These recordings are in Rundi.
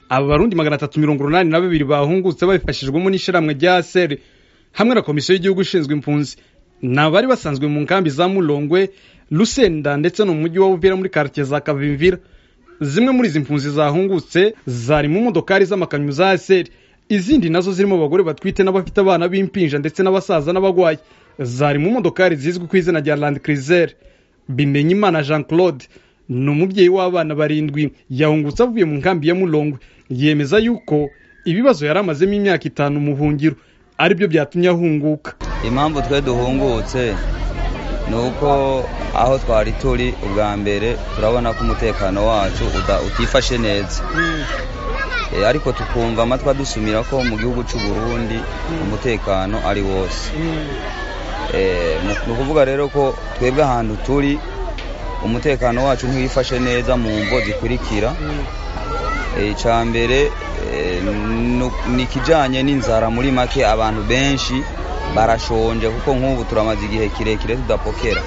aba barundi magana atatu mirongo urunani na babiri bahungutse babifashijwemo n'ishirahamwe rya aseri hamwe na komisiyo y'igihugu ishinzwe impunzi ni abari basanzwe mu nkambi za mulongwe lusenda ndetse no mu mujyi wa buvira muri karitsiye za kavimvira zimwe muri izi mpunzi zahungutse zari mu modokari z'amakamyo za aseri izindi nazo zirimo abagore batwite n'abafite abana b'impinja ndetse n'abasaza n'abagwayi zari mu modokari zizwi ku izina rya land cruiser bimenyimana jean claude ni umubyeyi w'abana barindwi yahungutse avuye mu nkambi ya mulongwe yemeza yuko ibibazo yari amazemo imyaka itanu mu buhungiro aribyo byatumye ahunguka impamvu twe duhungutse ni uko aho twari turi ubwa mbere turabona ko umutekano wacu utifashe neza ariko tukumva amatwi adusumira ko mu gihugu cy'u Burundi umutekano ari wose ni ukuvuga rero ko twebwe ahantu turi umutekano wacu ntiwifashe neza mu mvo zikurikira icya mbere ni ikijyanye n'inzara muri make abantu benshi barashonje kuko nk'ubu turamaze igihe kirekire tudapokera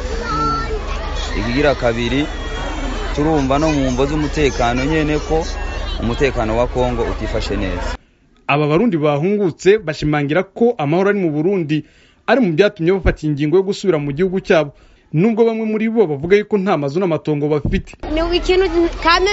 ikigira kabiri turumva no mu mvo z'umutekano nyine ko umutekano wa kongo utifashe neza aba barundi bahungutse bashimangira ko amahoro ari mu burundi ari mu byatumye bafata ingingo yo gusubira mu gihugu cyabo nubwo bamwe muri bo bavuga yuko nta mazu n'amatongo bafite ni ikintu kame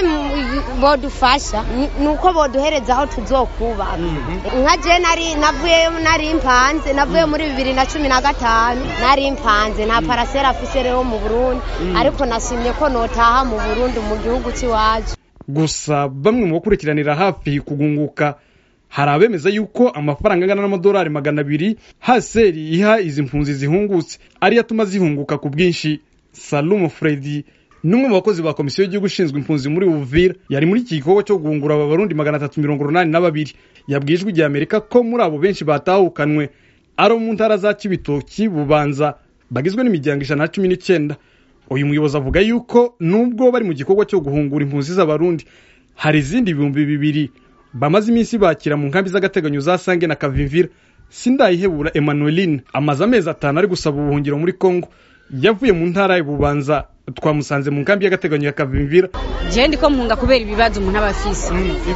bodufasha ni uko boduhereza aho tuzokubaka nka je nari navuyeyo nari mpanze navuye muri bibiri na cumi na gatanu nari mpanze nta parasera afise rero mu burundi ariko nashimye ko notaha mu burundi mu gihugu cy'iwacu gusa bamwe mu bakurikiranira hafi kugunguka hari abemeza yuko amafaranga angana n'amadolari magana abiri haseri iha izi mpunzi zihungutse ariyo atuma zihunguka ku bwinshi salumu fredi n'umwe mu bakozi ba komisiyo y'igihugu ishinzwe impunzi muri uvira yari muri iki gikorwa cyo guhungura aba barundi magana atatu mirongo urunani na babiri yabwiye ijwi rya amerika ko muri abo benshi batahukanwe ari abo mu ntara za kibitoki bubanza bagizwe n'imiryango ijana na cumi n'icyenda uyu muyobozi avuga yuko nubwo bari mu gikorwa cyo guhungura impunzi z'abarundi hari izindi ibihumbi bibiri bamaze iminsi bakira mu nkambi z'agateganyo za sange na kavimvira sindayihebura emmanueline amaze amezi atanu ari gusaba ubuhungiro muri congo yavuye mu ntara y'ububanza twamusanze mu nkambi y'agateganyo ya kavimvira jewe ndiko mpunga kubera ibibazo umuntu aba afise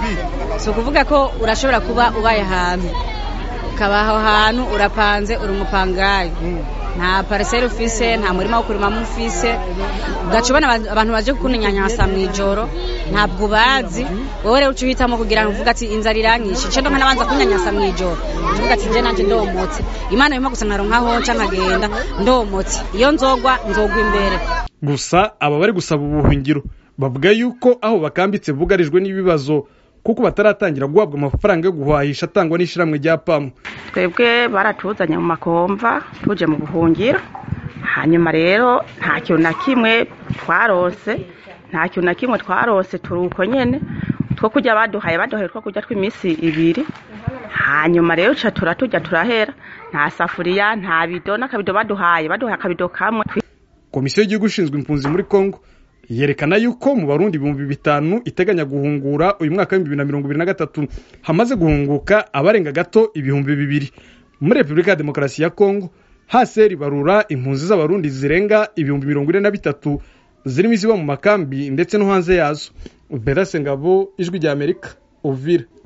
si ukuvuga ko urashobora kuba ubaye ahantu ukaba aho hantu urapanze uri umupangayi nta pariseri ufise nta murima wo kurimamo ufise ugaca ubona abantu baje kukunyanyasa mu ijoro ntabwo ubazi wowe rero uca uhitamo kugira ngo uvuge ati inzara iranyishe nce ndonka nabanza kunyanyasa mu ijoro uvuga ati nje nanjye ndomotse imana irimo gusa nkaronkaho nca nkagenda ndomotse iyo nzogwa nzogwa imbere gusa aba bari gusaba ubuhungiro bavuga yuko aho bakambitse bugarijwe n'ibibazo kuko bataratangira guhabwa amafaranga yo guhahisha atangwa n'ishyirahamwe rya pamu twebwe baratuzanye mu makomva tuje mu buhungiro hanyuma rero nta kintu na kimwe twarose nta kintu na kimwe twarose turi uko nyine two kurya baduhaye baduhaye two kurya tw'iminsi ibiri hanyuma rero tuca turatujya turahera nta safuriya nta bido n'akabido baduhaye baduhaye akabido kamwe komisiyo y'igihugu ishinzwe impunzi muri congo yerekana yuko mu barundi ibihumbi bitanu iteganya guhungura uyu mwaka w'ibihumbi bibiri na mirongo ibiri na gatatu hamaze guhunguka abarenga gato ibihumbi bibiri muri repubulika ya demokarasi ya kongo haseri barura impunzi z'abarundi zirenga ibihumbi mirongo ine na bitatu zirimo iziba mu makambi ndetse no hanze yazo berase ngabo ijwi rya amerika uvira